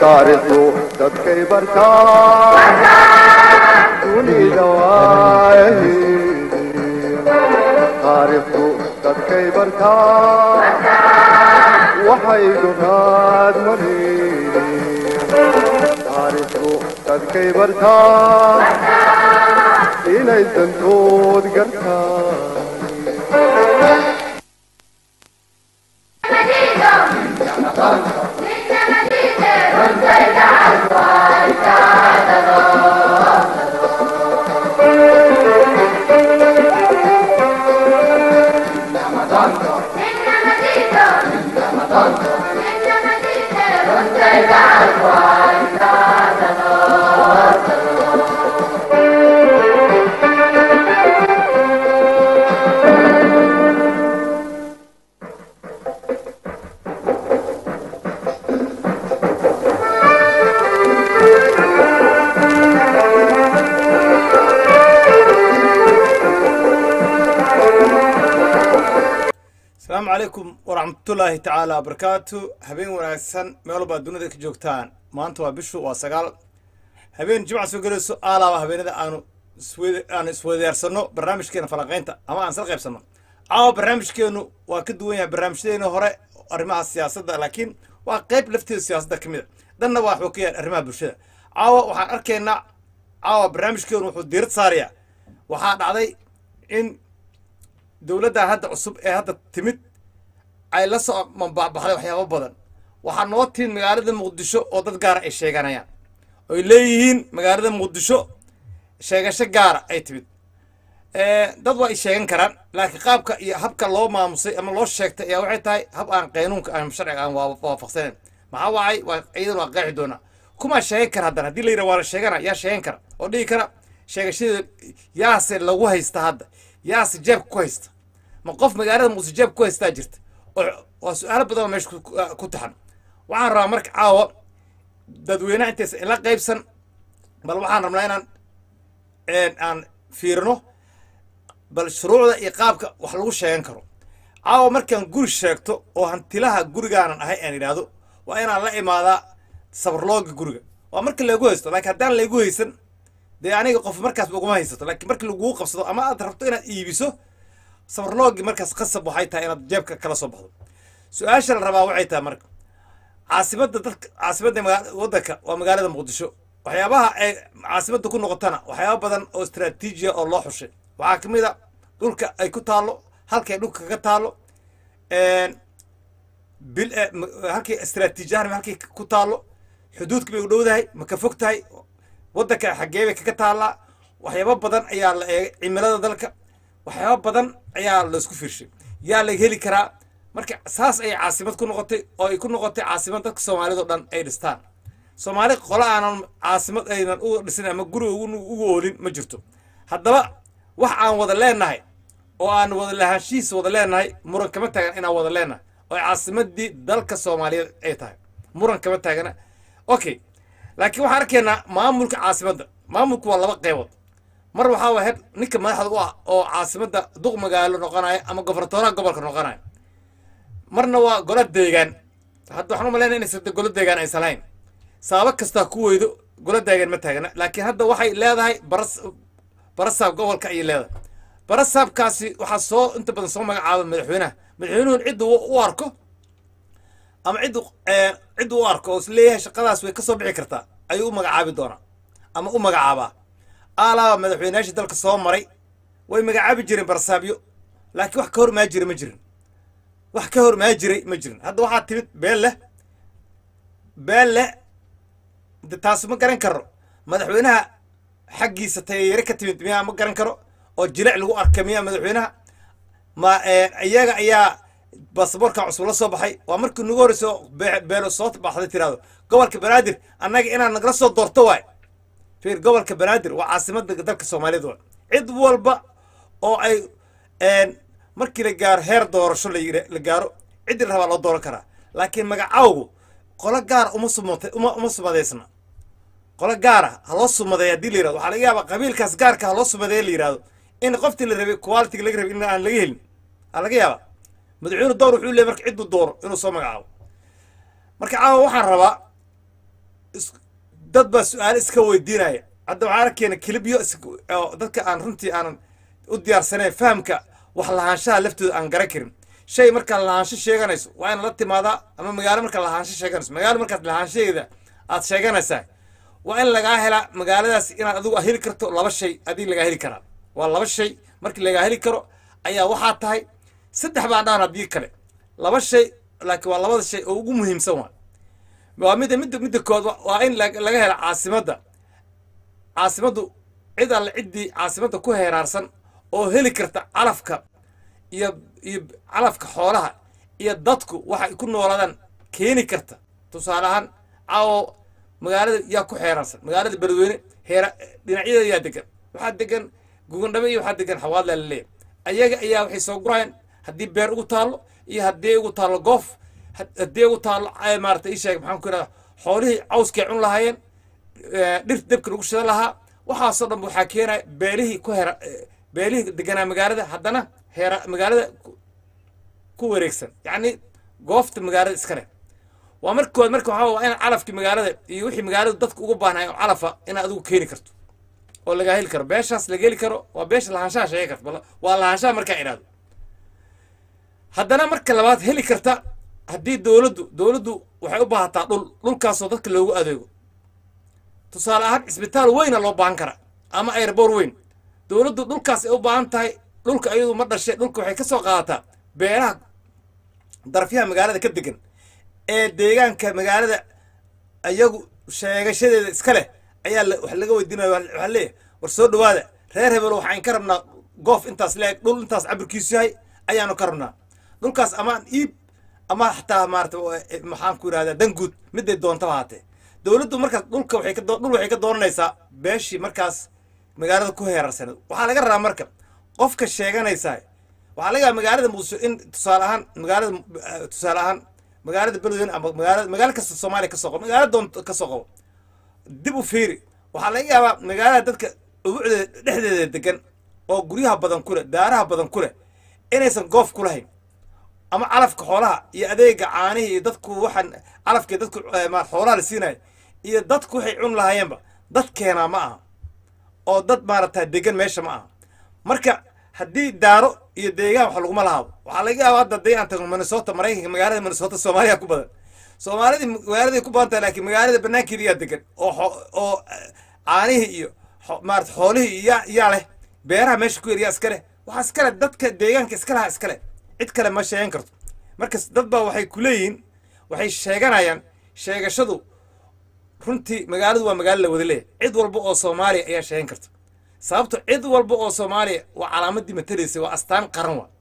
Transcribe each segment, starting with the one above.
taariikhdu dadkay bartaa dunida waayaheedii taariikhdu dadkay bartaa waxay dunaad mareeni taariikhdu dadkay bartaa inay dantood gartaan asalaamu calaykum waraxmatullaahi tacaala wabarakaatu habeen wanaagsan meel walbaa dunida ka joogtaan maanta waa bishu waa sagaal habeen jimca soo gelayso aalaaba habeenada aanu iswed- aanu isweydaarsano barnaamijkeena falanqaynta ama aan sal qaybsano caawa barnaamijkeenu waa ka duwan yahay barnaamijyadeena hore arrimaha siyaasadda laakiin waa qayb lafteeda siyaasadda ka mid a dhanna waa wuxuu ka yahay arrimaha bulshada caawa waxaan arkaynaa caawa barnaamijkeenu wuxuu diirad saarayaa waxaa dhacday in dowladdan hadda cusub ee hadda timid ay la soo mambaxbaxday waxyaabo badan waxaa noo timid magaalada muqdisho oo dad gaara ay sheeganayaan oy leeyihiin magaalada muqdisho sheegasho gaara ay timid dad waa ay sheegan karaan laakiin qaabka iyo habka loo maamusay ama loo sheegtay ayaa waxay tahay hab aan qaynuunka aan sharciga aan waa- waafaqsanayn maxaa waacay waa iyadan waa qeexi doonaa kumaa sheegan kara haddana haddii la yidhaha waa la sheegana yaa sheegan kara oo dhihi kara sheegashadeeda yaase lagu haysta hadda yaase jeebka ku haysta ma qof magaalada muqdisho jeebka ku haystaa jirta oo waa su-aalo badan oo meesha ku- ku- ku taxan waxaan rabaa marka caawa dadweynaha intaysa ila qaybsan bal waxaan rabnaa inaan een, aan fiirino bal shuruucda iyo qaabka wax lagu sheegan karo caawa markaan guri sheegto oo hantilaha gurigaanan ahay aan idhaahdo waa inaan la imaadaa sabarlooga guriga waa marka lagu haysto laakiin haddaan lagu haysan dee aniga qof markaas uguma haysato laakiin marka laguu qabsado ama aad rabto inaad iibiso sabarloogi markaas qasab waxay tahay inaad jeebka kala soo baxdo su-aasha la rabaa waxay tahay marka caasimadda dadka caasimadda maga- waddanka waa magaalada muqdisho waxyaabaha ay caasimadda ku noqotana waxyaaba badan oo istaraatiijiya oo loo xushay waxaa ka mid a dhulka ay ku taallo halkay dhulka kaga taallo bil eh, ma- halkay istaraatiijiyahan halkay ku taallo xuduudka bay u dhowdahay ma ka fog tahay waddanka xaggee bay kaga taallaa waxyaabo badan ayaa la eegay cimilada dalka waxyaabo badan ayaa laisku fiirshay yaa la heli karaa marka saas ayay caasimad ku noqotay oo ay ku noqotay caasimad dadka soomaalida o dhan ay dhistaan soomaali qolo aanan caasimad aynan u dhisin ama guri ugu ugu oolin ma jirto haddaba wax aan wada leenahay oo aan wada lahaanshihiisa wada leenahay muran kama taagan inaan wada leenahay oo ay caasimadii dalka soomaaliyeed ay tahay muran kama taagana okay laakiin waxaan arkaynaa maamulka caasimadda maamulku waa laba qeybood mar waxaa waa heer ninka madaxda u ah oo caasimadda duq magaalo noqonaya ama gobernatooraha gobolka noqonaya marna waa golo deegaan hadda waxaan u malaynaya inaysan de golo deegaan aysan lahayn sababo kastaa ku weydo golo deegaan ma taagana laakiin hadda waxay leedahay baras barasaab gobolka ayay leedahay barasaabkaasi waxaa soo inta badan soo magacaaba madaxweynaha madaxweynuhun cidda u u arko ama ciddu ciddu u arko oo is leeyahay shaqadaas way ka soo bixi kartaa ayuu u magacaabi doonaa ama u magacaabaa aalaaba madaxweynayaashii dalka soo maray way magacaabi jireen barasaabyo laakiin wax ka hor maa jira ma jirin wax ka hor maa jiray ma jirin hadda waxaa timid beel leh beel leh de taas ma garan karo madaxweynaha xaggiisa tayare ka timid miyaa ma garan karo oo jilic lagu arka miyaa madaxweynaha ma iyaga ayaa basaboorka cusub la soo baxay waa markii nagu horreyso be- beelo soo baxday tiraahdo gobolka banaadir annaga inaad nagala soo doorto waay fiir gobolka banaadir waa caasimadda dalka soomaaliyeed waay cid walba oo ay markii la gaaro heer doorasho la yira- la gaaro ciddii la rabaa loo dooran karaa laakiin magacawgu qolo gaara uma sumata uma uma sumadeysna qolo gaara ha loo sumadeeya haddii la yirahdo waxaa laga yaabaa qabiilkaas gaarka ha loo sumadeeya la yirahdo in qoftii la rabay quality laga rabay in aan laga helin aa laga yaabaa madaxweyne door wuxuu leeyahy marka cidduu dooro inuu soo magacaabo marka caawa waxaan rabaa is- dad baa su-aalo iska weydiinaya hadda waxaa arkeena kilibyo is- oo dadka aan runtii aanan u diyaarsanayn fahamka wax lahaanshaha laftooda aan garan karin shay markaad lahaansho sheeganayso waa in la timaadaa ama magaalo markaad lahaansho sheeganayso magaalo markaad lahaanshaheeda aad sheeganaysaa waa in lagaa helaa magaaladaas inaad adigu heli karto laba shay adii lagaa heli karaa waa laba shay markii lagaa heli karo ayaa waxaa tahay saddex baa dhaan haddii kale laba shay laakiin waa labada shay oo ugu muhiimsan waa waa midda midda midda kood wa- waa in lag- laga hela caasimadda caasimaddu cid alle ciddii caasimadda ku heeraarsan oo heli karta calafka iyo iyo calafka xoolaha iyo dadku waxay ku noolaadaan keeni karta tusaale ahaan caawo magaalada yaa ku xeeraarsan magaalada beledweyne heera dhinacyadeeda yaa degan waxaa degan gugandhabe iyo waxaa degan xawaadla laleeyahay ayaga ayaa waxay soo gurayaan haddii beer ugu taallo iyo haddii ugu taallo goof had- haddii ugu taallo ay maarata ii sheeg maxaan ku idhahda xoolihii cawskay cun lahaayeen eh, dhirta dabka lagu shidan lahaa waxaasoo dhan waxaa keenaya beelihii ku hera eh, beelihii deganaa magaalada haddana heera magaalada ku- ku wareegsan yacni goofta magaalada iska leh waa markood marka waxaa waa in calafkii magaalada iyo wixii magaaladu dadka ugu baahnay oo calafa inaad adigu keeni karto oo lagaa heli karo beeshaas laga heli karo waa beesha lahaanshaha sheegi karto bal waa lahaanshaha markaa idhaahdo haddana marka labaad heli karta haddii dowladdu dowladdu waxay u baahataa dhul dhulkaasoo dadka loogu adeego tusaale ahaan cisbitaal weyna loo baahan karaa ama airboor weyn dowladdu dhulkaas ay u baahan tahay dhulka iyadu ma dhashay dhulka waxay ka soo qaadataa beeraha darafyaha magaalada ka degan ee deegaanka magaalada ayagu sheegashadeeda iska leh ayaa la- wax laga weydiinaya wa- waxaa leeyahay war soo dhawaada reer hebel waxaan ka rabnaa goof intaas leeg dhul intaas cabirkiisu yahay ayaanu ka rabnaa dhulkaas amaan iib ama xataa maarata eh, maxaan ku yidhahdaa danguud miday doontaba haatee dowladdu markaas dhulka waxay ka doo- dhul waxay ka dooranaysaa beeshii markaas magaalada ku heerarsaneed waxaa laga rabaa marka qofka sheeganaysaa waxaa laga yaaba magaalada muqdisho in tusaale ahaan magaalada eh, tusaale ahaan magaalada beledweyne ama magaalada magaalo kasta soomaaliya ka soo qabo magaalo doonto ka soo qabo dib u fiiri waxaa laga yaabaa magaalada dadka ubucdeeda dhexdeeda degan oo guryaha badan ku leh daaraha badan ku leh inaysan goof ku lahayn ama calafka xoolaha iyo adeega caanihii iyo dadku waxaan calafkii dadku eh, ma xoolaha la siinayo iyo dadku waxay cun lahaayeenba dad keenaa ma aha oo dad maarata degan meesha ma aha marka haddii daaro iyo deegaan wax laguma lahaabo waxaa laga yaaba hadda haddii aan tagno minnesota maraykanka magaalada minnesota soomaaliya ku badan soomaalidii magaaladay ku badan tahay laakiin magaalada banaankeeda yaa degan oo xo- oo eh, caanihii iyo xo- maarata xoolihii yaa yaa leh beeraha meesha ku yar yaa iska leh waxaa iska leh dadka deegaanka iska lahaa iska leh cid kale ma sheegan karto marka dad baa waxay ku leeyihiin waxay sheeganayaan sheegashadu runtii magaaladu waa magaalo la wada leeyahay cid walba oo soomaaliya ayaa sheegan karta sababto cid walba oo soomaaliya waa calaamadii matalaysa waa astaan qaran wa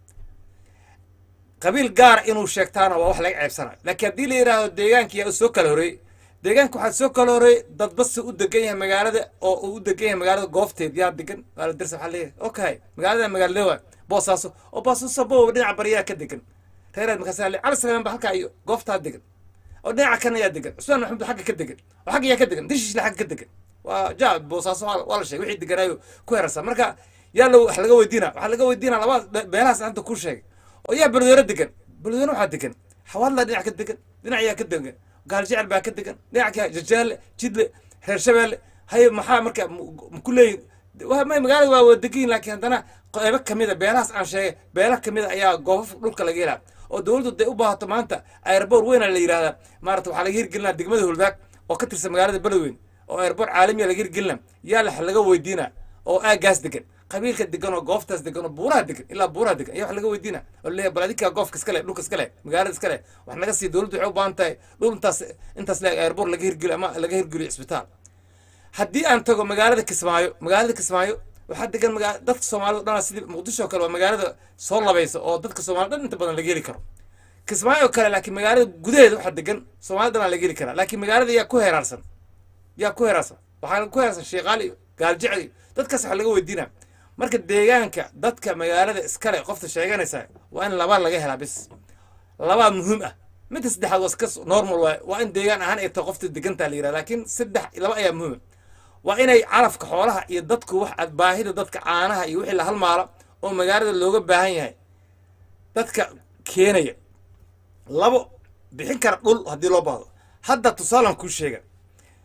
qabiil gaara inuu sheegtaana waa wax laga ceebsanayo laakiin haddii la yidhaahdo deegaanka yaa soo kala horeeyey deegaanka waxaa soo kala horeeyey dadba si u degan yahay magaalada oo uu u degan yahay magaalada goofteed yaa degan maala darsa waxaa leeyahay okay magaalada magaalada waa boosaaso oo boosaaso bowa dhinaca bariyaa ka degan reeraad markaas ale cali salamaan ba halkaa iyo gooftaa degan oo dhinaca kana yaa degan cusmaan maxamed xagga ka degan oo xagga yaa ka degan dishiisle xagga ka degan waa ja boosaaso waa waa la sheegay wixii deganaayo ku herarsan marka yaa lo wax laga weydiina waxaa laga weydiina labada beelahaas hadda kuu sheegay oo yaa beledweyne degan beledweyne waxaa degan xawaadla dhinac ka degan dhinac yaa ka degan gaaljecel baa ka degan dhinac ka jajaale jidle reer shabeelle haye maxaa marka ku leeyihin waa may magaalada waa wada degan yihin laakiin haddana qeybo kamida beelahaas aan sheegay beela kamida ayaa goofaf dhulka laga helaa oo dowladdu day u baahato maanta airboor weyna la yidhahdaa maarata waxaa laga hirgelinaa degmada huldaag oo ka tirsan magaalada beledweyne oo airboor caalamiya laga hirgelina yaa la laga weydiina oo aagaas degan qabiilka degan oo gooftaas degan oo buuraha degan ilaa buuraha degan ayaa wax laga weydiina oo leeyahay bal adinkaa goofka iska leh dhulka iska leh magaalada iska leh wax naga sii dowladdu waxay u baahan tahay dhul intaas intaas leeg airboor laga hirgeliyo ama laga hirgeliyo isbitaal haddii aan tago magaalada kismaayo magaalada kismaayo waxaa degan magaa dadka soomaalida dhanaa sidii muqdisho oo kale waa magaalada soo labaysa oo dadka soomaalida dhan inta badan laga heli karo kismaayo oo kale laakiin magaalada gudaheeda waxaa degan soomaalida dhanaa laga heli karaa laakiin magaalada yaa ku heeraarsan yaa ku heeraarsan waxaa ku heeraarsan sheeqaal iyo gaaljecel iyo dadkaas waxaa laga weydiinaa marka deegaanka dadka magaalada iskale qofta sheeganaysa waa in laba laga helaa bis labaa muhiim ah midda saddexaad waa iska normal waay waa in deegaan ahaan ay tahay qofta degantaa la yidhahda laakiin saddex laba ayaa muhiim ah waa inay calafka xoolaha iyo dadku wax aad baahida dadka caanaha iyo wixii la halmaalo oo magaalada looga baahan yahay dadka keenaya labo bixin kara dhul haddii loo baahdo hadda tusaalan kuu sheega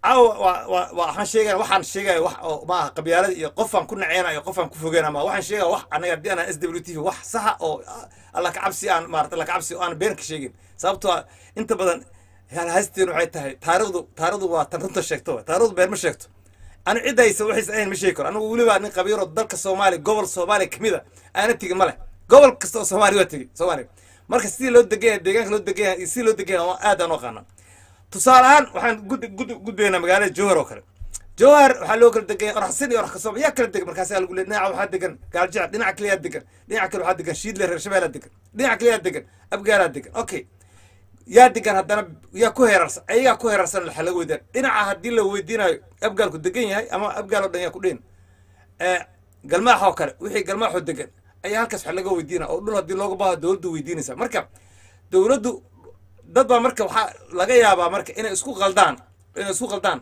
caawa waa waa waa waxaan sheegaya waxaan sheegaya wax oo maaha qabyaalada iyo qofaan ku naceynayo qofaan ku fogeyna ma waxaan sheegaya wax anaga haddii anaan s w t v wax saxa oo alla ka cabsi aan maarata alla ka cabsi oo aan been ka sheegin sababtoo ah inta badan halhaysteen waxay tahay taarikhdu taarikhdu waa tan runta sheegto waay. taarikhdu been ma sheegto anu ciddaysa waxaysa ahayn ma sheegi karo anigu weliba nin qabiiro dalka soomaaliya gobol soomaaliya kamid a aana tegin ma leh gobol kasta oo soomaaliya waa tegin soomaaliya marka sidii loo degan yahay deegaanka loo degan yahay iyo sidii loo degan yahay aad aan u aqaana tusaale ahaan waxaan gud gud gudbaynaa magaalada jowhar oo kale jowhar waxaa loo kala degan yahay oraxsin iyo orax kasooba yaa kala degan markaasaa lagu leey dhinaca waxaa degan gaaljac dhinaca kale yaa degan dhinaca kale waxaa degan shiidle reer shabeelaa degan dhinaca kale yaa degan abgaalaa degan okay yaa degan haddana yaa ku heerarsan ayagaa ku heerarsan waxa laga weydaan dhinaca haddii la weydiinayo abgaalku degan yahay ama abgaal oo dhan yaa ku dheyn galmaax oo kale wixii galmaaxoo degan ayaa halkaas wax laga weydiina oo dhul haddii looga baahdo dowladdu weydiinaysa marka dowladdu dad baa marka waxaa laga yaabaa marka inay isku qaldaan inay isku qaldaan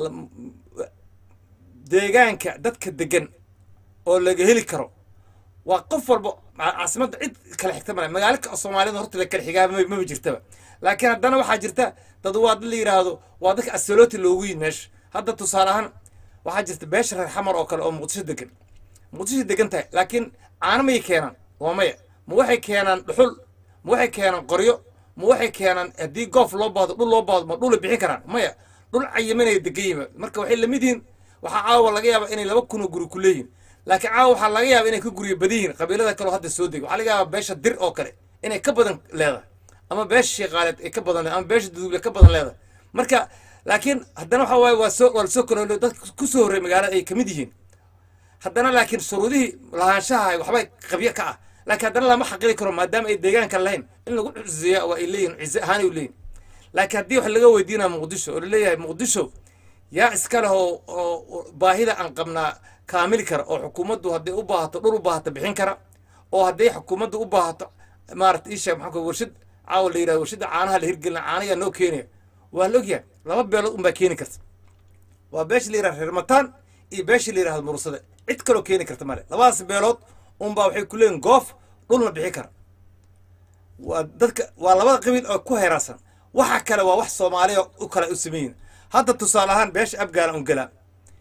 la- deegaanka dadka degan oo laga heli karo waa qof walba ca- caasimadda cid kala xigta male magaalo ka- soomaalida horta la kala xigaa ma- maba jirtaba laakiin haddana waxaa jirta dad waa dad la yidhaahdo waa dadka asalooti loogu yimid meesha hadda tusaale ahaan waxaa jirta beesha reer xamar oo kale oo muqdisho degan muqdisho degan tahay laakiin caano mayay keenaan waa maya ma waxay keenaan dhuxul ma waxay keenaan qoryo ma waxay keenaan haddii goof loo baahdo dhul loo baahdo ma dhulay bixin karaan maya dhul cayimanaya degan yihiin marka waxay lamid yihiin waxaa caawa laga yaaba inay laba kun oo guri ku leeyihin laakiin caawa waxaa laga yaaba inay ka guryo badan yihiin qabiilada kaleo hadda soo degay waxaa laga yaaba beesha dir oo kale inay ka badan leedahay ama beesha sheeqaaleed ay ka badan leedahay ama beesha duduble ka badan leedahay marka laakiin haddana waxa waaye waa soo waa lasoo kala dad ku soo horreey magaalada ay kamid yihiin haddana laakiin shuruudihii lahaanshaha waxbay qabyo ka ah laakiin haddana lama xaqiri karo maadaama ay deegaanka lahayn in lagu cizeeya waa ay leeyihin cize ahaan ay leeyihin laakiin haddii wax laga weydiinaya muqdisho oo laleeyahay muqdisho yaa iska leh oo oo baahida aan qabnaa kaamili kara oo xukuumaddu hadday u baahato dhul u baahato bixin kara oo hadday xukuumaddu u baahato maarata isha maxaa kale warshad caawa la yidhahdo warshadda caanaha la hirgelina caanayaa noo keenaya waa la ogyahay laba beelood unbaa keeni karta waa beesha la yidhahdo reer mataan iyo beesha la yidhahdo mursade cid kaloo keeni karta male labadaas beelood unbaa waxay ku leeyihin goof dhulna bixi kara waa dadka waa labada qabiil oo ku heeraarsan waxa kale waa wax soomaaliya u kale u sameeyin hadda tusaale ahaan beesha abgaala un galaa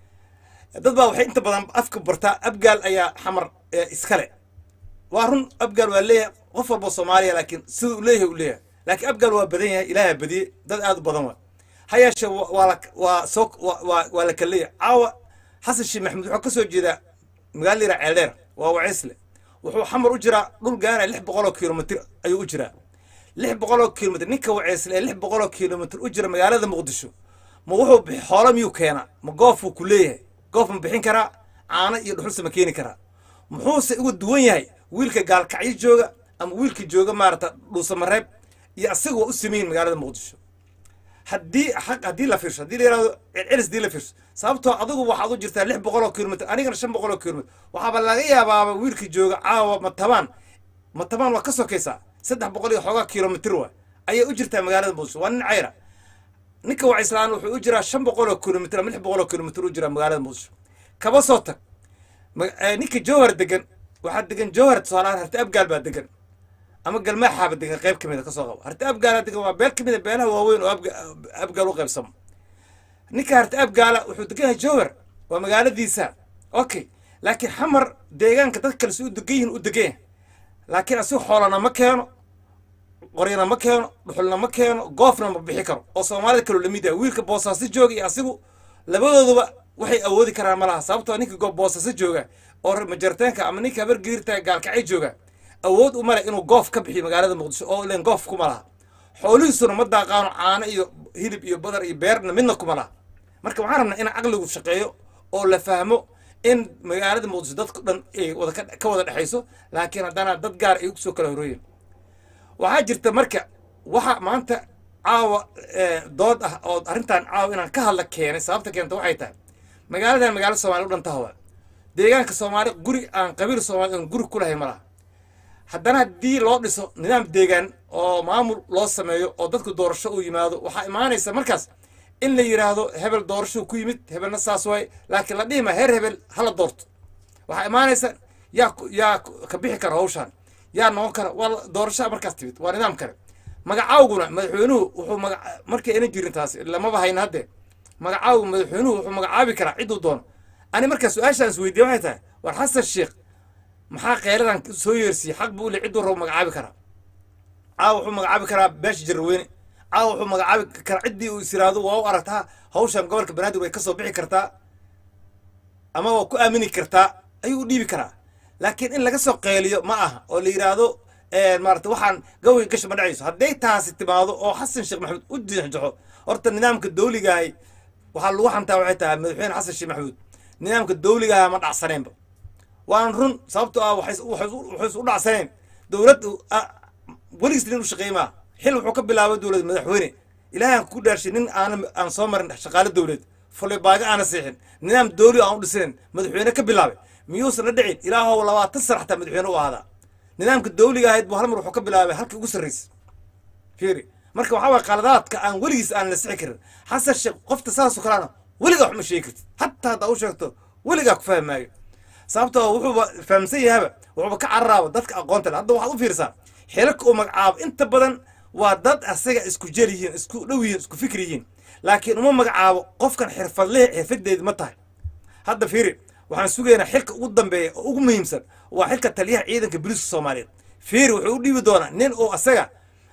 dad baa waxay inta badan afka bartaa abgaal ayaa xamar ee iskale waa run abgaal waa leeyahay qof walba soomaaliya laakiin siduu u leeyahay u leeyahay laakiin abgaal waa badan yahay ilaaha badiyey dad aad u badan waa ha yeeshee wa- waa la waa soo waa- waa waa la kala leeyahay caawa xasan sheekh maxamuud wuxuu ka soo jeedaa magaala yira ceeldheer waa waceysle wuxuu xamar u jiraa dhul gaaraya lix boqol oo kilomitr ayuu u jiraa lix boqol oo kilomitr ninka waceysle ee lix boqol oo kilomitr u jira magaalada muqdisho ma wuxuu bixi xoolo miyuu keenaa ma goofuu ku leeyahay goof ma bixin karaa caano iyo dhuxulse ma keeni karaa muxuuse uga duwan yahay wiilka gaalkacyo jooga ama wiilka jooga maarata dhuusamareeb iyo asaga waa u sameeyin magaalada muqdisho haddii xaq haddii la fiirsho haddii la yidhahdo celcelis haddii la fiirsho sababtoo adigu waxaad u jirtaa lix boqol oo kilomitr anigana shan boqol oo kilomitr waxaaba laga yaabaaba wiilka jooga caawa matabaan matabaan waa ka sokaysaa saddex boqol iyo xoogaa kilomitr waa ayay u jirtaa magaalada muqdisho waa nin cayra ninka wacislaan wuxuu u jiraa shan boqol oo kilomitr ama lix boqol oo kilomitr u jiraa magaalada muqdisho kaba soo tag ma- eh, ninka jowhar degan waxaa degan jowhar tusaalahaan harti abgaal baa degan ama galmaaxaaba degan qayb ka mida kasoo qabo harti abgaala degan waa beel ka mida beelaha waaweyn oo abga- abgaal u qaybsamo ninka harti abgaala wuxuu degan yahay jowhar waa magaaladiisa okay laakiin xamar deegaanka dad kale si u degan yihin u degan yahay laakiin asigu xoolana ma keeno qoryana ma keeno dhuxulna ma keeno goofna ma bixi karo oo soomaalida kaloo lamid yahay wiilka boosaaso jooga iyo asigu labadooduba waxay awoodi karaan ma laha sababtoo ninka go- boosaaso jooga oo reer majarteenka ama ninka habar giirta gaalkacay jooga awood uma leh inuu goof ka bixiyo magaalada muqdisho oo len goof kuma laha xoolihiisuna ma daaqaano caano iyo hilib iyo badar iyo beerna midna kuma laha marka waxaan rabnaa in caqligu shaqeeyo oo la fahmo in magaalada muqdisho dadku dhan ay wada ka- ka wada dhexayso laakiin haddana dad gaar ay kusoo kala horooyeen waxaa jirta marka waxa maanta caawa eh, dood ah oo arrintan caawa inaan ka hadla keenay sababta keenta waxay tahay magaaladan magaalo soomaali u dhanta hawa deegaanka soomaali guri aan qabiil soomaali aan guri ku lahay ma laha haddana haddii loo dhiso nidaam deegaan oo maamul loo sameeyo oo dadku doorasho u yimaado waxaa imaanaysa markaas in la yidhaahdo hebel doorasho ku yimid hebelna saas waay laakiin la dhihima heer hebel hala doorto waxaa imaanaysa yaa ku- yaa ku- ka bixi kara hawshaan yaa noqon kara waa la- doorashaa markaas timid waa nidaam kale magacaawguna madaxweynuhu wuxuu maga markay ayna jirin taasi lamaba hayna haddee magacaabu madaxweynuhu wuxuu magacaabi karaa cidduu doono ani markaa su-aashaan is weydiiye waxay tahay war xasan sheekh maxaa kheyradan soo yeersiiyey xaq buu le cidduu rabo magacaabi karaa caawa wuxuu magacaabi karaa beesha jarweyne caawa wuxuu magacaabi karaa ciddii uu is yiraahdo waa u aragtaa hawshan gobolka banaadir way ka soo bixi kartaa ama waa ku aamini kartaa ayuu u dhiibi karaa laakiin in laga soo qeeliyo ma aha oo la yidhaahdo maarata waxaan gaway gasha ma dhacayso hadday taasi timaado oo xasan sheekh maxamuud u jeexjaxo horta nidaamka dawligaahay waxaa lagu xantaa waxay tahay madaxweyne xasan sheekh maxamuud nidaamka dawligaaha ma dhacsaneenba waan run sababtoo ah waxay waxay u dhacsaneen dowlad weligiis nin u shaqeey maa xil wuxuu ka bilaabay dowlad madaxweyne ilaahan ku dhaarshay nin aan aan soo marin shaqaale dowlad fulay baaga aana seexin nidaam dawli aan u dhisanen madaxweyne ka bilaabay miyuusan la dhicin ilaahow labaatan sana xataa madaxweyne u ahaadaa nidaamka dawliga ahayd buu hal mar wuxuu ka bilaabay halkii ugu sarraysa fiiri marka waxaa waye qaladaadka aan weligiis aan la sixi karin xasan sheekh qofta saasoo kalena weligaa wax ma sheegi kartid hataa haddaa u sheegto weligaa ku fahmaayo sababtoo wuxuuba fahamsan yahaba wuxuuba ka cararaaba dadka aqoonta le hadda waxaad u fiirsaa xelalka uu magacaabo inta badan waa dad asaga isku jel yihiin isku dhow yihiin isku fikir yihiin laakiin uma magacaabo qofkan xirfadlehe xirfadeedi ma tahay hadda fiiri waxaan sugaynaa xilka ugu dambeeya oo ugu muhiimsan waa xilka taliyaha ciidanka booliiska soomaaliyeed fiiri wuxuu u dhiibi doonaa nin oo asaga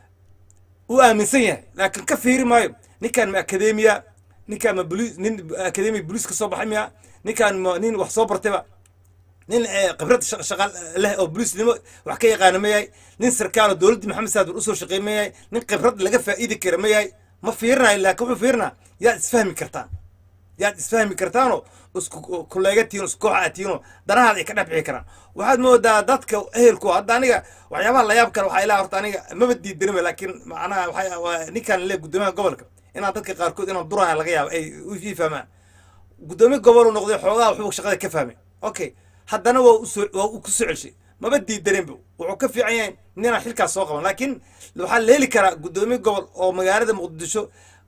u aaminsan yahay laakiin ka fiiri maayo ninkaan ma akademiya ninkaan ma boli nin akademiya booliiska soo baxay miya ninkaan ma nin wax soo bartayba nin khibrad shaqa leh oo booliisnimo wax ka yaqaana ma yahay nin sarkaal oo dowladdii maxamed saad usoo shaqeey ma yahay nin khibrad laga faa'iidi kara ma yahay ma fiirinayo laakiin wuxuu fiirinaa yaad isfahmi kartaan yaad isfahmi kartaanoo isku kuleegatiino isku koox aad tihiinoo danahaad ay ka dhex bixi karaan waxaad moodaa dadka ehelku hadda aniga waxyaabaha layaab kale waxaa ilaa horta aniga maba diidanima laakiin macnaha waxay ninkaan le guddoomiyaha gobolka inaan dadka qaarkood inaan duraya laga yaabo ay ii fahmaan guddoomiye gobolu noqday xoogaha waxbuu shaqada ka fahmay okay haddana waa usoo waa u ku soo celshay maba diidaninba wuxuu ka fiican yahay ninaan xilkaas soo qaban laakiin waxaa la heli karaa guddoomiye gobol oo magaalada muqdisho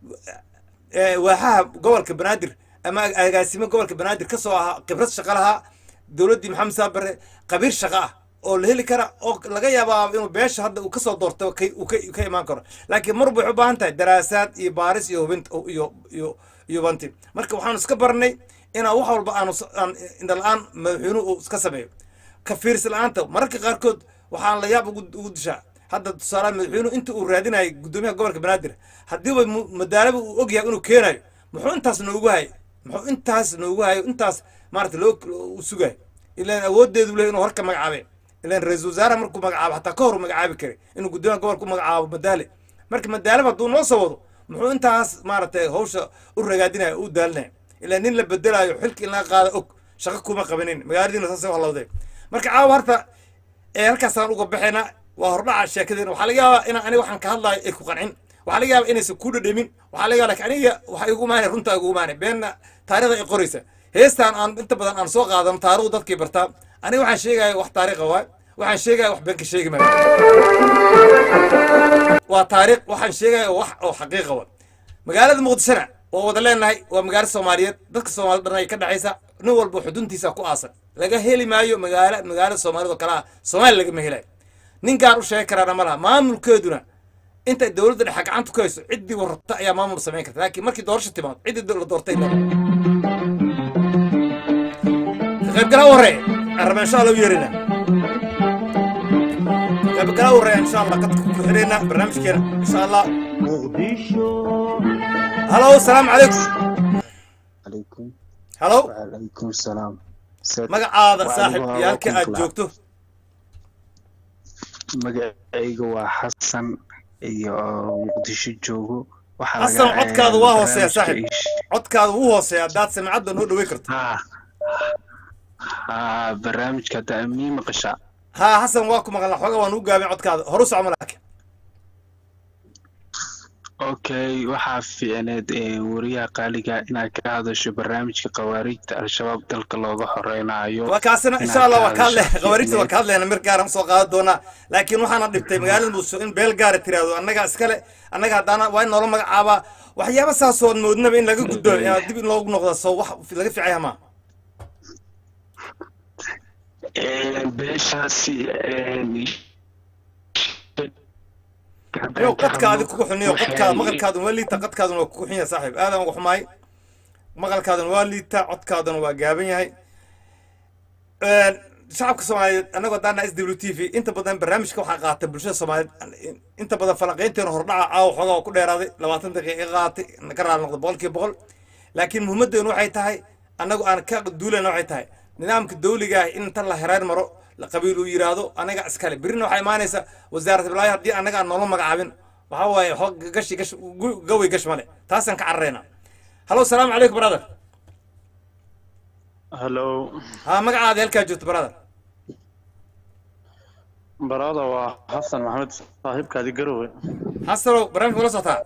waaxaha gobolka banaadir ama agaasime gobolka banaadir ka soo ahaa khibrad shaqa lahaa dowladdii maxamed saabare qabiir shaqa ah oo la heli kara oo laga yaabaa inuu beesha hadda uu kasoo doorto uu ka imaan karo laakiin mar waxay u baahan tahay daraasaad iyo baaris iyo hubint iyo iyo iyo banti marka waxaanu iska barnay inaan wax walba aanu aan indhala-aan madaxweynuhu uu iska sameeyo ka fiirsi la-aanta mararka qaarkood waxaan la yaab ugu dishaa hadda tusaalaha madaxweynuhu inta uu raadinayo guddoomiyaha gobolka banaadir haddiiba madaalaba uu og yahay inuu keenayo muxuu intaas noogu hayo muxuu intaas noogu hayo intaas maarata loo u sugayo ilaan awooddeedu leh inuu horka magacaabe ilaan ra-iisul wasaaraha markuu magacaabo xataa ka hor u magacaabi karay inuu guddoomiyaha gobolka u magacaabo madaale marka madaalaba hadduu noo soo wado muxuu intaas maaragtay hawsha u ragaadinayo u daalinayo ilaa nin la bedelaayo xilka in laga qaada og shaqo kuma qabanin magaaladiina saasay halowday marka caawa harta ee halkaasaan uga baxaynaa waa hordhaca sheekadeena waxaa laga yaabaa inaan aniga waxaan ka hadlaayo ay ku qancin waxaa laga yaabaa inaysan ku dhadhamin waxaa laga yaaba lakin aniga waxa igu imaanay runtaa igu imaanay beenna taarikhda ay qoraysa heestaan aan inta badan aan soo qaadano taarikhdu dadkay bartaa aniga waxaan sheegaya wax taariikha waay waxaan sheegaya wax beenka sheegi maayo waa taariikh waxaan sheegaya wax oo xaqiiqa waay magaalada muqdishona waa wada leenahay waa magaalo soomaaliyeed dadka soomaalida dhan ay ka dhexaysa nin walba xuduntiisa ku aasan laga heli maayo magaalo magaalada soomaalida oo kale ah soomaaliya lagama helayo nin gaar u sheegi karaana ma laha maamulkeeduna intay dowladda dhexe gacanta ku hayso ciddii warrabta ayaa maamul samayn karta laakiin markii doorasho timaado ciddii la doortay le ka qaybgalaa u horeeya araba insha allah u yeerina qaybgalaa u horeeya insha allah qadka ku xidhayna barnaamijkeena insha allah halo asalaamu calaykum عليكم halo وعليكم السلام magacaada Wa saaxib adigu iyo halka waa aad kun joogto magacayga waa xasan iyo muqdisho joogo waxaa xasan laga- codkaada waa hooseeya barnaamijka saaxib ish- codkaada wuu hooseeya haddaad samicadda noo dhawey karto haa haa barnaamijka hadda mii maqashaa haa xasan waa ku maqalnaa xooga waan u gaabin codkaada horu socma laakiin okay waxaa fiicneed eh, wariyaha qaaliga inaad ka hadasho barnaamijka khawaariijta al-shabaab dalka looga horeynayo waa kaasina inaad insha allah waa ka hadle hadasho khawaarijta waa fiicneed. ka hadlayna mir gaaran soo qaadan doonaa laakiin waxaana dhibtay magaalada muqdisho in beel gaara tiraahdo annaga iskale annaga haddaana waa in noola magacaabaa waxyaaba saasood moodnaba in laga gudbo inaad dib in loogu noqdo soo wax laga fiicaya maa Eh, beeshaasi eh, niyo qadka adi kugu xuniyo qadkaada maqalkaadu ma liita qadkaaduna waa kugu xunya saaxiib aadan uga xumaay maqalkaaduna waa liitaa codkaaduna waa gaaban yahay shacabka soomaaliyeed annagoo daana s w t v inta badan barnaamijka waxaa qaata bulshada soomaaliyeed inta badan falanqaynteena hordhaca caawa xoogaa oo ku dheeraaday labaatan daqiiqa iga qaatay ka raali noqda boqolkiiba boqol laakiin muhiimaddeenu waxay tahay annagu aan ka duulayna waxay tahay nidaamka dawliga ah in inta la hereer maro la qabiil uu yidhaahdo anaga iskale berrina waxaa imaanaysa wasaarat iblaahi haddii annaga aan noola magacaabin waxaa waaye xoo gashi gash gu- gaway gash male taasaan ka cararaynaa hallo salaamu calaykum brother hallo ha magacaada halkaa joogto brother barada waa xasan maxamed saaxiibkaadi garowe xasanow barnaamijka ula socotaa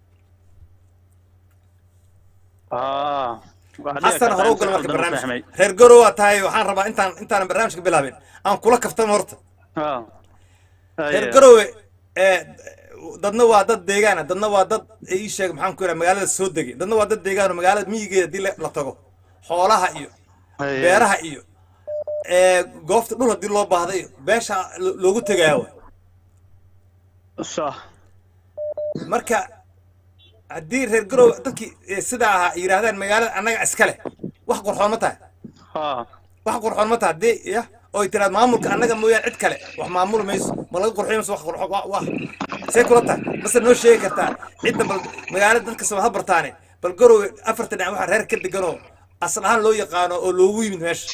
aa waxaa dhici xasan kartaa hore u in si gal marka khaldan u barnaamijka fahmay reer garow waa tahay waxaan rabaa intaan intaanan barnaamijka bilaabin aan kula kaftamo horta aa reer garowe ee dadna waa dad deegaana dadna waa dad ii sheeg maxaan ku yidhaha magaalada soo degay dadna waa dad deegaan oo magaalada miyigeeda haddii la la tago xoolaha iyo beeraha iyo ee goobta dhul haddii loo baahda iyo beesha lo- loogu tegayaa wa sax marka haddii reer garowe dadkii ee sidaa ahaa ay yidhahdaan magaalada annaga iska leh wax qurxoon ma tahay haa wax qurxoon ma tahay haddii ya oo ay tiraad maamulka annaga mooyaan cid kale wax maamuli mayso ma laga qurxiyo mayso wax qurxo wa wa see kula tahay mase noo sheegi kartaa cidda bal magaalada dadka soo ha bartaane bal garowe afarta dhinac waxaa reer ka deganoo asal ahaan loo yaqaano oo loogu yimid meesha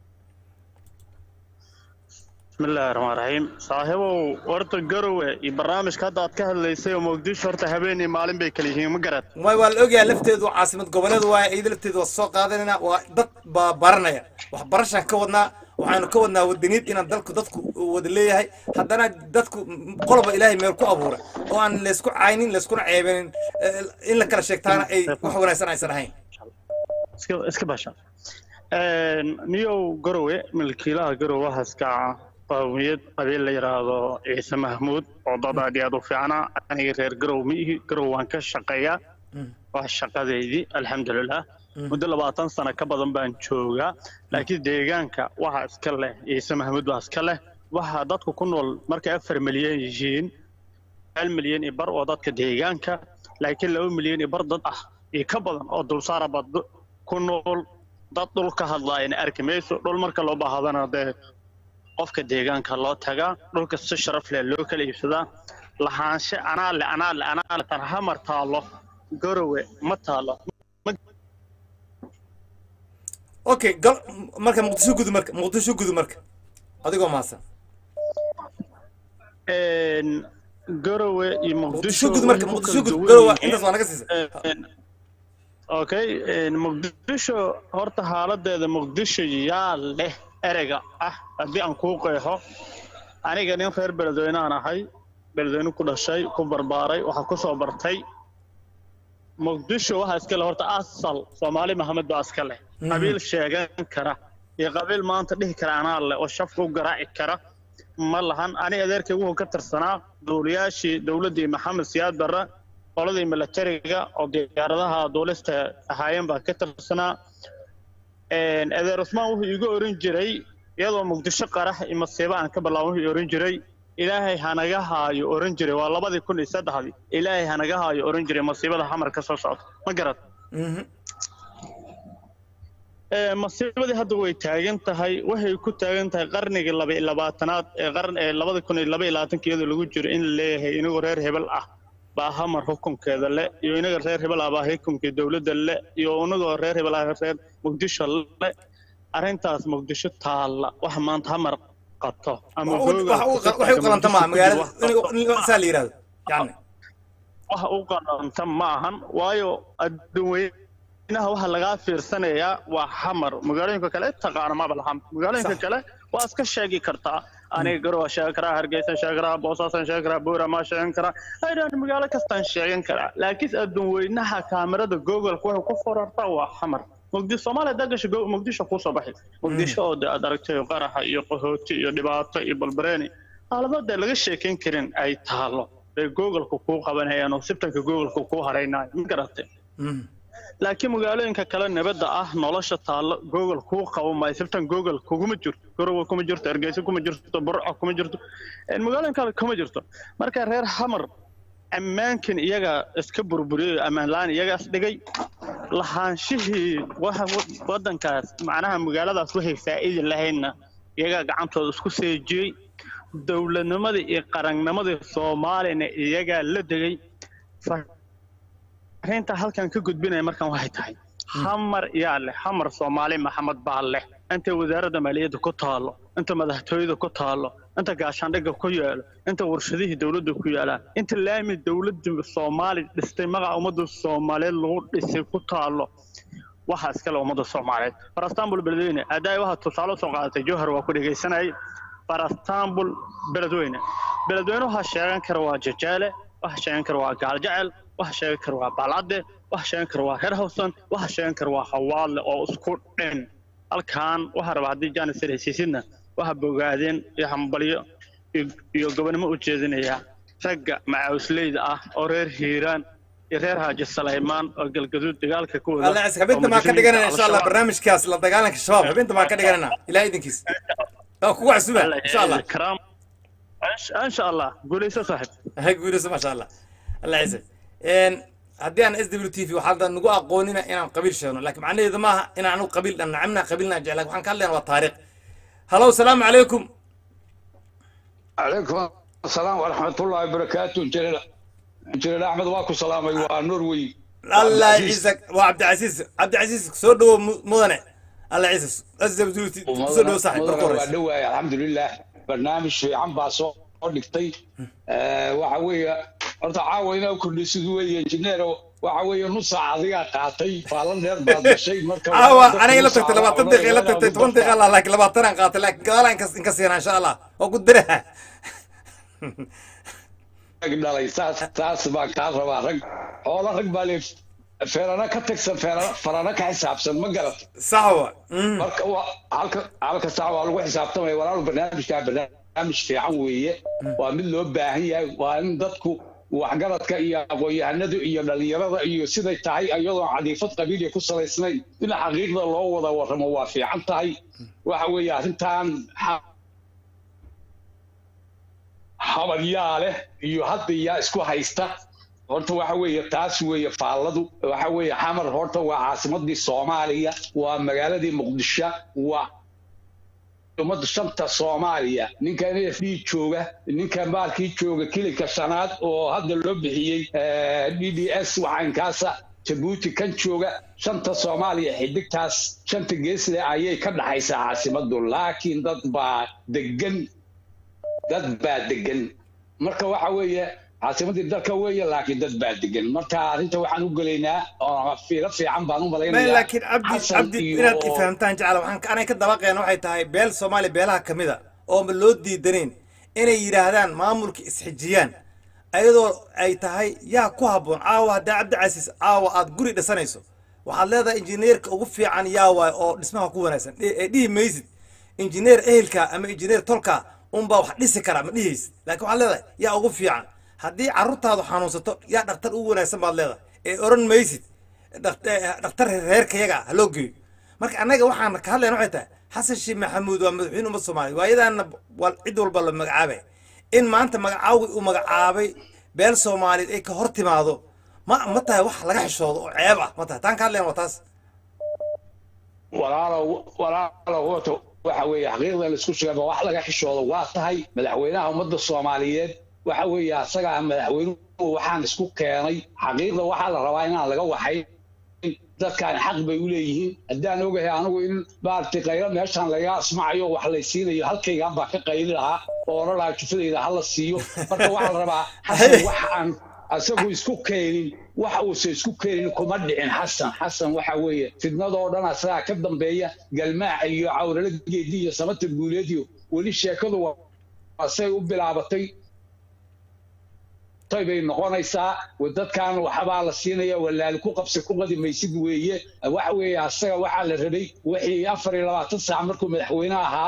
bismillaahi raxmaan raxiim saaxiibow horta garowe iyo barnaamijka hadda aad ka hadlaysay oo muqdisho horta habeen iyo maalin bay kala yihiin ma garad way waa la ogyahay lafteedu waa caasimad goboleed waaye iyada lafteedu waa soo qaadanayna waa dad baa baranaya waxbarashaan ka wadnaa waxaanu ka wadnaa wadaniid inaan dalku dadku wada leeyahay haddana dadku qoloba ilaahay meel ku abuura oo aan laysku caynin layskuna ceebenin eh, in la kala sheegtaana ay wax wanaagsan aysan ahayn iska iska basha niyow garowe milkiilaha garowe waxaa iska qawmiyad qabiil la yidhaahdo ciise mahmuud oo dad aad iyo aad u fiicna aniga reer garow ma ihi garow waan ka shaqeeyaa waa shaqadeydii alxamdulilah muddo labaatan sano ka badan baan joogaa laakiin deegaanka waxaa iska leh ciise mahmuud baa iska leh waxaa dadku ku nool markay afar milyan yihiin hal milyan iyo bar oo dadka deegaanka laakiin laba milyan iyo bar dad ah iyo ka badan oo dulsaara bad ku nool dad dhul ka hadlaayana arki mayso dhul marka loo baahadana dee qofka deegaanka loo tagaa dhulka si sharaf leh loo kala iibsadaa lahaanshe anaa le anaa le anaa le tan hamar taalo garowe ma taalo okay gal marka muqdisho gudu marka muqdisho gudu marka adigoo mahadsan Een, garowe iyo muqdisho muqdisho gudu marka way ku muqdisho kala gudu duwan garowa yihiin. intaas waa naga siisa Een, okay een, muqdisho horta xaaladeeda muqdisho yaa leh ereyga ah haddii aan kuu qeexo aniga nin reer beledweyneaan ahay beledweyne ku dhashay ku barbaaray waxaa ku soo bartay muqdisho waxaa iska leh horta asal soomaali maxamed baa iska leh qabiil sheegan kara iyo qabiil maanta dhihi kara anaa leh oo shafka u garaaci kara ma lahan ani adeerkay wuxuu ka tirsanaa duuliyaashii dowladdii maxamed siyaad barre qoladii milatariga oo diyaaradaha duulista ahaayeen baa ka tirsanaa Een, adeer cusmaan wuxuu iiga oran jiray iyadoo muqdisho qarax iyo masiibo aan ka bilaabo wuxuu oran jiray ilaahay hanaga haayo oran jiray waa labadii kun iyo saddexdii ilaahay hanaga haayo oran jiray masiibada xamar ka soo socda ma garad Mhm. Ee, masiibadii hadda way taagan tahay waxay ku taagan tahay qarnigii laba iyo labaatanaad ee qarn ee labada kun iyo laba iyo labaatanka iyadoo lagu jiro in la leeyahay inagoo reer hebel ah baa hamar xukunkeeda le iyo inaga reer hebel ah baa xukunkii dowladda le iyo inagoo reer hebel ah reer muqdisho le arrintaas muqdisho taalla wax maanta hamar qato ama Wax u- wax u- waxay u qalanta maaha magaalada in- in saa la yidhahdo yani wax u qalanta ma ahan waayo adduunyanaha waxa lagaa fiirsanayaa waa xamar magaalooyinka kale taqaana maba lahan magaalooyinka Sax. kale waa iska sheegi kartaa aniga garowa sheegi karaa hargeysan sheegi karaa boosaasan sheegi karaa buuramaa sheegan karaa aydan magaalo kastaan sheegan karaa laakiin adduunweynaha kaamirada googolka waxay ku forartaa waa xamar muqdisho soomaaliya haddaa gasho go- muqdisho kuusoo baxay muqdisho oo de aad aragtay qaraxa iyo qahooti iyo dhibaato iyo balbareeni xaaladada laga sheekayn karin ay taalo bay googolka kuu qabanayaan oo sibtanka googolka kuu haraynayo ma garatay Mhm. laakiin magaalooyinka kale nabadda ah nolosha taallo google kuu qabo maayo sibtan google kuguma jirto garowe kuma jirto hargeysa kuma jirto burco kuma jirto een, magaalooyin kale kuma jirto marka reer hamar ammaankan iyaga iska burburiyay ammaan la-aan iyagaas dhigay lahaanshihii waxa waddankaas macnaha magaaladaas waxay faa'iidi lahaydna iyagaa gacantooda isku seejiyey dowladnimadii iyo qarannimadii soomaaliyana iyagaa la degay fariinta halkan ka gudbinaya markan waxay tahay hamar yaa leh hamar soomaali maxamed baa leh inta wasaaradda maaliyadda ku taalo inta madaxtooyada ku taalo inta gaashaandhigga ku yaalo inta warshadihii dowladda ku yaalaan inta laami dowladda soomaali dhistay magaca ummadda soomaaliyeed lagu dhisay ku taalo waxaa iskale ummadda soomaaliyeed farastambul beledweyne haddaay waxaa tusaale usoo qaadatay jowhar waa ku dhegaysanayay farastambul beledweyne beledweyne waxaa sheegan kara waa jajaale waxa sheegan kara waa gaaljecel waxa sheegan kara waa baalcadde waxa sheegan kara waa reer hawsan waxa sheegan kara waa hawaadle oo isku dhin halkan waxaa rabaa haddii jaanisar hesiisidna waxa bogaadeen iyo hambalyo iyo gobonimo u jeedinaya ragga macaawisleyda ah oo reer hiiraan iyo reer haaji salaymaan oo galgaduud dagaalka ku wada الله يسحب انت ما كان دغنا ان شاء الله برنامج كاس لا دغالك شباب حب انت ما كان دغنا الى ايدنكيس او كو عسوبه ان شاء الله كرام ان شاء الله قولي صاحب هاي قولوا ما شاء الله الله يعزك ان haddii aan s w t v waxaa nagu aqoonina inaan qabiil sheegno laakiin macnaheedu maaha inaan anu qabiil nacamna qabiilna jeclaa waxaan ka hadlayna waa taariikh halow salaamu calaykum عليكم السلام ورحمة الله وبركاته جلال جلال أحمد واكو سلامي ونروي allah ciisag waa cabdicasiis cabdicasiis soo dhawo mudane allah ciisas s w t soo dhawo saaxib marka horeysa ودواي الحمد لله برنامج في عم باصو dhigtay waxa weeye horta caawa inaa kordhisid weeye injineer waxa weeye nus saac adigaa qaatay faalan dheer baad gashay marka caawa aniga ila tagtay labaatan daqiiqa ila tagtay toban daqiiqa la laakiin labaatan aan qaatay laakiin gadaal aan kas- inka siina insha allah waa ku diraha dhalay saas saas baan kaa rabaa rag xoola rag baa le feerana ka tagsan feerana farana ka xisaabsan ma garat sax wa marka waa halka halka saac waa lagu xisaabtamaya walaalu barnaamijkaa barnaamij fiican weeye waa mid loo baahan yahay waa in dadku waxgaradka iyo aqoon-yahanadu iyo dhalinyarada iyo siday tahay iyadoo cadiifad qabiiliya ku salaysnayn in xaqiiqda loo wada warramo waa fiican tahay waxa weeye arrintan xa- habadyaa leh iyo hadda yaa isku haysta horta waxa weeye taas weeye faalladu waxa weeye xamar horta waa caasimadii soomaaliya waa magaaladii muqdisho waa ummadda shanta soomaaliya ninka n f d jooga ninka maalkii jooga kilinka shanaad oo hadda loo bixiyey d d s waxaankaasa jabuuti kan jooga shanta soomaaliya xidigtaas shanta geesle ayay ka dhaxaysaa caasimadu laakiin dad baa degan dad baa degan marka waxa weeye caasimadii dalka weeye laakiin dad baa degan marka arrinta waxaan u gelaynaa oo fiiro fiican baan u ما malaynayaa لكن عبدي Xasan عبدي iyo- inaad ifahmtaan jecla waxaan ka- anay ka dabaqeen waxay tahay beel soomaaliya beelaha ka mid a oo ma loo diidanayn inay yidhaahdaan maamulka isxijiyaan ayadoo ay tahay yaa ku habboon caawa haddaa cabdicasiis caawa aad guri dhisanayso waxaad leedahay injineerka ugu fiican yaa waay oo dhismaha ku wanaagsan Dhi- ee dhihi maysid injineer ehelka ama injineer tolka unbaa wax dhisi kara ma dhihaysid laakiin waxaad leedahay yaa ugu fiican haddii carruurtaadu xanuunsato yaa dhakhtar ugu wanaagsan baad leedahay ee oran maysid dhakt- eh, dhakhtar reerkayaga ha loo geeyo marka annaga waxaan ka hadlayna waxay tahay xasan sheekh maxamuud waa madaxweyne ummadda soomaaliya waayadaana waa cid walba la magacaabay in maanta magacaawgi uu magacaabay beel soomaaliyeed ay ka hor timaado ma ma tahay wax laga xishoodo oo ceeb ah ma tahay taan ka hadlayna waa taas walaalow walaalow horta waxa weeye xaqiiqda la isku sheegaba wax laga xishoodo waa tahay madaxweynaha ummadda soomaaliyeed waxa weeye asagaa madaxweynuhu waxaan isku keenay xaqiiqda waxaa la rabaa inaan laga waxayn dadkan xaq bay u leeyihiin haddaan ogahay anigu in maaragtay qaylo meeshaan laga asmacayo wax laysiinayo halkaygaan baa ka qayli lahaa oo odhan lahaa jufadayda hala siiyo marka waxaa la rabaa xasan wax aan asagu isku keenin wax uusan isku keenin kuma dhicin xasan xasan waxa weeye fidnadoo dhan asagaa ka dambeeya galmaaca iyo cawrala geedi iyo samata guuleediyo weli sheekadu waa say u bilaabatay tay bay noqonaysaa dadkan waxbaa la siinaya walaali ku qabsi ku qadi maysid weeye waxa weeye asaga waxaa la rabay wixii afar iyo labaatan saac markuu madaxweyne ahaa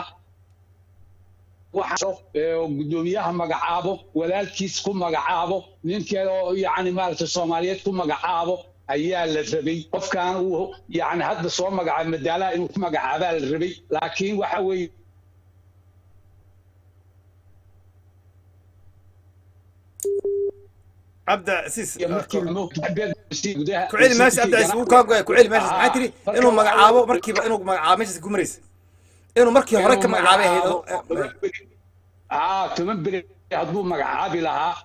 waxa ee gudoomiyaha magacaabo walaalkiis ku magacaabo ninkeeda oo yacni maaragtay soomaaliyeed ku magacaabo ayaa la rabay qofkan uu yacni hadda soo magacaabo madaalaha inuu ku magacaabaa la rabay laakiin waxa weeye cabdicasiis iyo markii moogtabeedsi gudaha ku celi meesha cabdicasiis wuu kaa goya ku celi meeshaas maxaa tiri inuu magacaabo markiiba inuu magacaabo meeshaas ku maraysa inuu markii hore ka magacaabay ahayd oo- aa toban beri hadduu magacaabi lahaa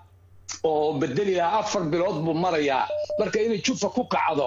oo bedeli lahaa afar bilood buu marayaa marka inay jufa ku kacdo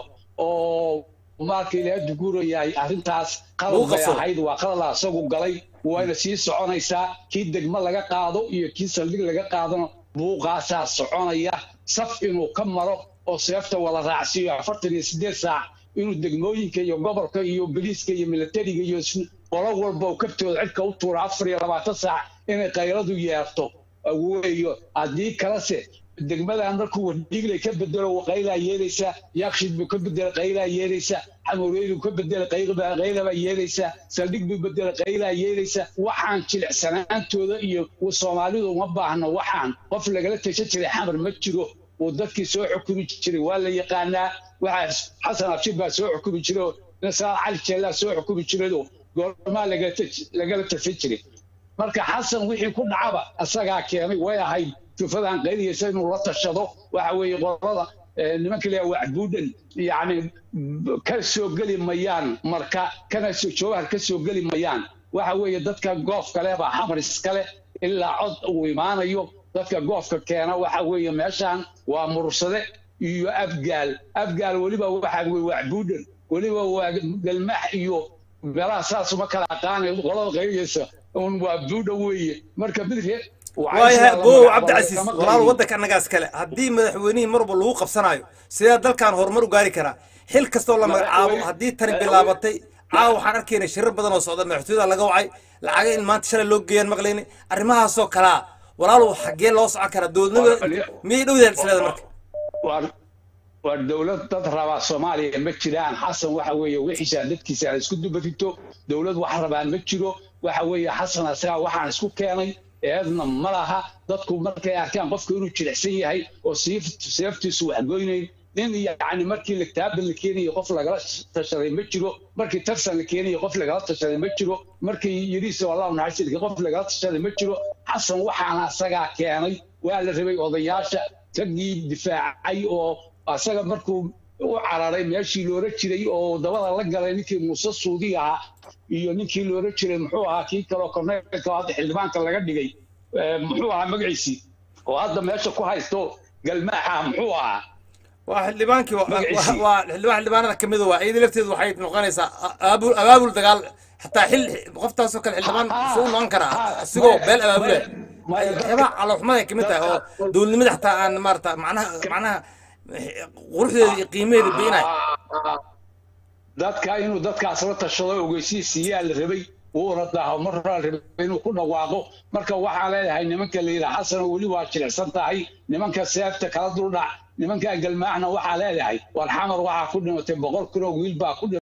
oo marka ilaahay duguurayahay arrintaas qalad Lagu bay qabsado. ahayd waa qalada asagu galay wayna sii soconaysaa kii degmo laga qaado iyo kii saldhig laga qaadano buuqaasaa soconaya saf inuu ka maro oo seefta wada raacsiiyo afartan iyo sideed saac inuu degmooyinka iyo gobolka iyo boliiska iyo militariga iyo s- qolo walba uu kaftooda cidka u tuuro afar iyo labaatan saac inay qayladu yeerto weeyo haddii kalese degmadan markuu wardhiiglay ka bedelo qaylaa yeelaysaa yaakshid buu ka bedelay qaylaa yeelaysaa xamureyduu ka bedelay qayba- qaylabaa yeelaysaa saldhig buu bedelay qaylaa yeelaysaa waxaan jilicsanaantooda iyo soomaalidu uma baahno waxaan qof lagala tashan jiray xamar ma jiro uu dadkii soo xukumi jiray waa la yaqaanaa waxaa xasan abshir baa soo xukumi jiray oo nasaar cali jeellaa soo xukumi jirayoo goormaa lagala tas- lagala tashan jiray marka xasan wixii ku dhacaba asagaa keenay way ahayd jufadan qayliyaysa inuu la tashado waxa weeye qolada eh, nimanka leeya wacbuudhan yacni b- ka soo geli mayaan marka kana soo jawahar ka soo geli mayaan waxa weeye dadka goofka leh baa xamar iskale ilaa cod uu imaanayo dadka goofka keena waxa weeye meeshaan waa mursade iyo abgaal abgaal weliba waxa weye wacbuudhan weliba waa galmax iyo meelaha saas uma kala aqaanayo qolada qayliyaysa un waa buudha weeye marka midre waayahay bow cabdicasiis walaal waddanka annagaas kale haddii madaxweynihii mar walba lagu qabsanayo sidee dalkan horumar u gaari karaa xil kastoo la magacaabo haddii tani bilaabatay caawa waxaan arkaynay shirar badan oo socda madaxtooyada laga wacay lacaga in maanta shalay loo geeyaan maqlayni arrimahaasoo kalaa walaalow xaggee loo socon karaa dowladnimada miyay dhowdahan isleeda marka waa waa dowlad dad rabaa soomaaliya ma jiraan xasan waxa weeye wixiisa dadkiisa aan isku dubarito dowlad wax rabaan ma jiro waxa weeye xasan asagaa waxaan isku keenay eedna ma laha dadku markay arkaan qofka inuu jilicsan yahay oo siif- seeftiisu waxgoynayn nin yacni markii lagtaaban la keenayo qof lagala tashaday ma jiro markii tarsan la keenayo qof lagala tashaday ma jiro markii yidhiisa wallahu naxariisilka qof lagala tashaday ma jiro xasan waxaana asagaa keenay waa la rabay odayaasha raggii difaacay oo asaga markuu u cararay meeshii loola jiray oo dabada la galay ninkii muuse suudi ahaa iyo ninkii loola jiray muxuu ahaa kii kaloo korneelka oo hadda xildhibaanka laga dhigay eh, muxuu ahaa magaciisii oo hadda meesha ku haysto galmaaxa muxuu ahaa waa xildhibaankii waa- Magaciisii. waa waa xildhibaan xildhibaanada ka mida waa iyada lafteedu waxay noqonaysaa abaabul abaabul dagaal xataa xil qoftaasoo kale xildhibaan suu noqon karaa asigoo beel abaabule waxyaabaha calooxumaday kamid tahay oo dowladnimada xataa aan maarata macnaha macnaha quruxdeeda iyo qiimaheeda beenay dadka inuu dadkaas la tashado ogeysiisiyaa la rabay wuuna dhaho marraa rabay inuu ku dhawaaqo marka waxaan leeyahay nimanka la yidhaha xasan weli waa jilicsan tahay nimanka seefta kala duldhac nimanka galmaacna waxaa leeyahay war xamar waxaa ku dhimatay boqol kun oo wiil baa ku dhimatay